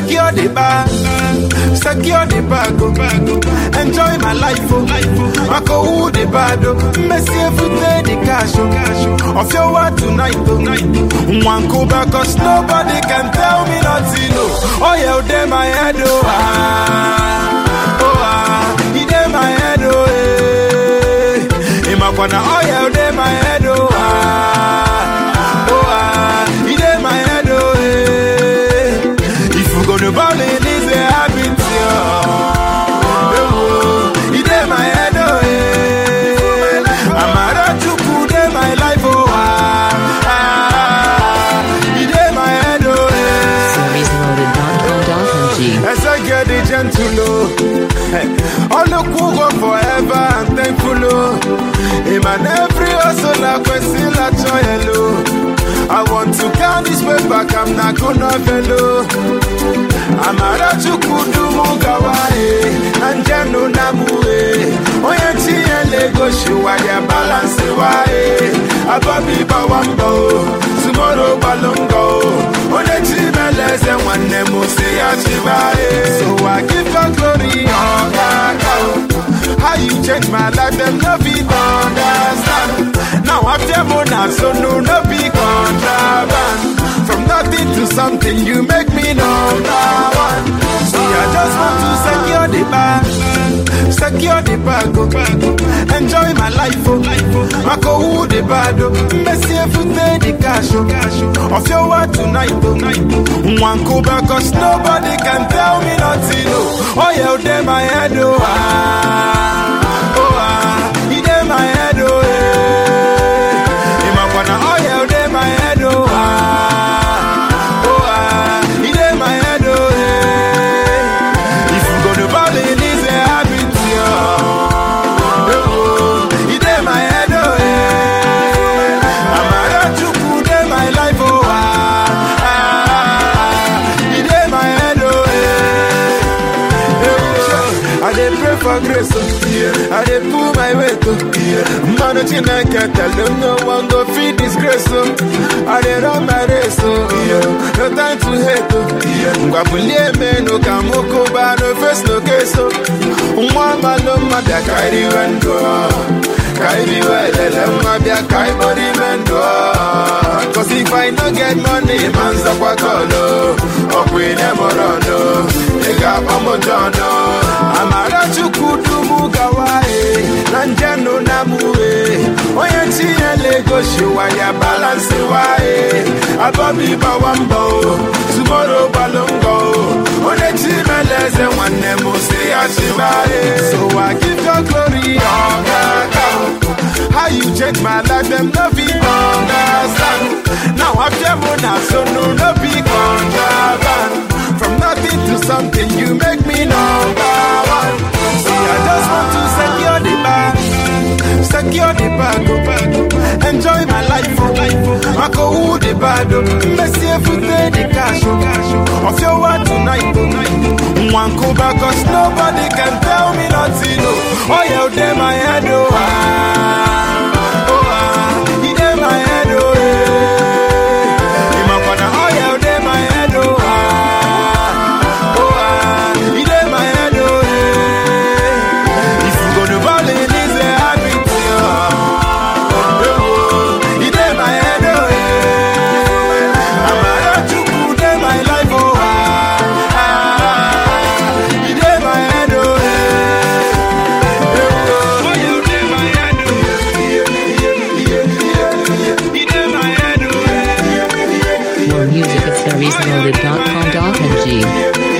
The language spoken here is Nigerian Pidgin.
secure the bag, secure the bag, oh, bag, oh. enjoy my life, oh, Mako who the bad, oh, Messi every day the cash, oh, cash, oh, of your word tonight, oh, night, one go back, cause nobody can tell me nothing, oh, oh yeah, oh, they my head, oh, ah, oh, ah, he dey my head, oh, eh, in my corner, oh yeah, oh, they my head, oh, ah, oh, ah, he dey my head, oh, eh, if you gonna ball it, it's a habit, oh, oh, he dey my head, oh, eh, I'm a chuku, dey my life, oh, ah, ah, he dey my head, oh, eh. SeriesLoaded.com.ng. As I get the gentle, oh. Hey, all the cool go forever and thankful, oh. Him and every hustle, I question, I try, hello. I want to count this way back, I'm not gonna fellow. I'm a rachukudu mugawae, and jano namue. Oye chiye lego shuwa ya balance wae. Ababi bawambo, tomorrow balongo. Oye chimeleze wane musi ya chivae. So I give God glory, oh God. How you change my life, them no be understand. Now after mona, so no no be contraband. From nothing to something, you make me number one. See, I just want to secure the bag, secure the bag, oh. enjoy my life, oh. Mako who the bad, oh. Messi every day the cash, oh. cash, oh. Of your word tonight, oh. One go back, cause nobody can tell me nothing, oh. Oh yeah, oh, they my head, oh. Ah, oh ah, he dey my head, oh. Eh. In my corner, oh yeah, oh, they my head, oh. Ah, oh ah, he dey my head, oh. Eh. If you gonna ball it, it's a habit, yeah. Oh, he dey my head, oh. Eh. I'm a rachuku, dey my life, oh. Ah, ah, he dey my head, oh. Eh. I dey pray for grace, oh. I dey pull my weight, oh. Mano Chineke tell them no one go feed disgrace, oh. I dey run my race, oh. No time to hate, oh. Ngwabulie menu ka mukuba, no face, no case, oh. Nwa malo mabia kairi wendo, kairi welele mabia kai money mendo. Cause if I no get money, manza kwa kolo, okwine morono, ega omojono. Amara chukudu gawae, nanjano namue, oye tiye lego shiwa ya balance wae, abobi bawambo, tomorrow balongo, oye timeleze wane musi ashibae. So I give your glory, oh God. How you change my life, them no be understand. Now I'm Gemona, so no, no be contraband. From nothing to something, you make me number one. See, I just want to secure the bag, secure the bag, oh, bag, oh. enjoy my life, oh, life, oh. Mako who the bad, oh. Messi every day the cash, oh, cash, oh. Of your word tonight, oh, night, one go back, cause nobody can tell me nothing, oh. Oh, yeah, oh, they my head, oh, ah, oh, ah, he dey my head, oh, eh. In my corner, oh, yeah, oh, they my head, oh, ah, oh, ah, he dey my head, oh, eh. If you gonna ball it, it's a habit, yeah. Oh, he dey my head, oh, eh. I'm a rachuku, dey my life, oh, ah, ah, he dey my head, oh, eh. Oh, you dey my head, oh, he dey my head, oh, eh. More music at SeriesLoaded.com.ng.